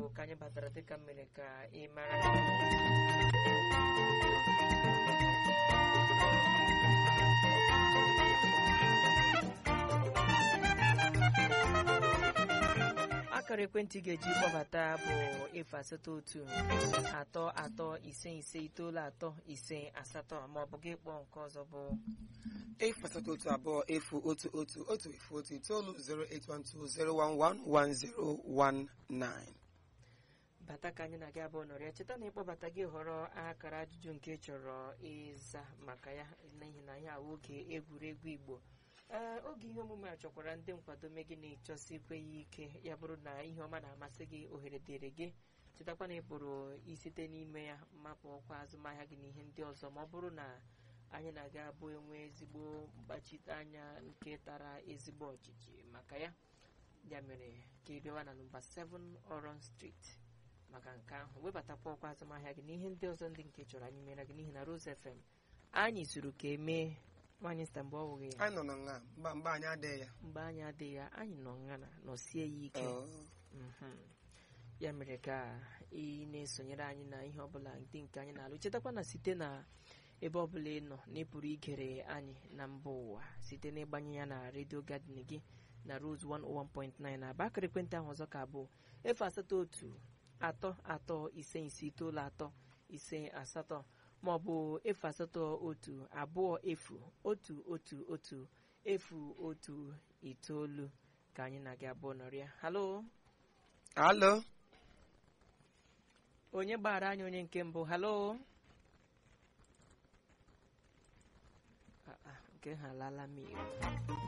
ka anyị batara dịka mmiri ka ị mara akara ekwentị ga-eji kpọbata bụ efu asatọ otu atọ atọ ise ise itoolu atọ ise asatọ ma ọ bụ gị kpọọ nke ọzọ bụ efu asatọ otu abụọ efu otu otu otu efu otu itoolu 08120111019 bata ka anyị na-aga abụọ nọrịa cheta na ịkpọbata gị họrọ akara ajụjụ nke ị chọrọ ịza maka ya n'ihi na ya awụ oge egwuregwu igbo ee oge ihe omume a chọkwara ndị nkwado me gị na-echọsikwe ya ike ya bụrụ na ihe ọma na-amasị gị ohere dịrị gị chetakwa na ị pụrụ isite n'ime ya mapụ ọkwa azụmahịa gị na ihe ndị ọzọ ma ọ bụrụ na anyị na-aga abụ enwe ezigbo mkpachite anya nke tara ezigbo ọchịchị maka ya ya mere ka ị bịawa na nọmba 7 Oron Street maka nke ahụ webatakwa ọkwa azụmahịa gị na ihe ndị ọzọ ndị nke chọrọ anyị mere gị n'ihi na Rose FM anyị zuru ka emee nwaanyị sta mgbe ọ wụghị ya anyị nọ na nga mba mba anyị adịghị ya mgbe anyị adịghị ya anyị nọ nga na nọsie ya ike Oh. Mhm. ya mere ka ị na-esonyere anyị na ihe ọbụla ndị nke anyị na-alụ chetakwa na site na ebe ọbụla ị nọ na ị pụrụ igere anyị na mba ụwa site n'ịgbanye ya na redio gadin gị na Rose 101.9 na aba akara ekwentị ahụ ọzọ ka bụ efu asatọ otu atọ atọ ise ise itoolu atọ ise asatọ ma ọ bụ efu asatọ otu abụọ efu otu otu otu efu otu itoolu ka anyị na gị abụọ nọrịa halo alo onye gbara anyị onye nke mbụ halo Ah, ah, nke ha alala m iwu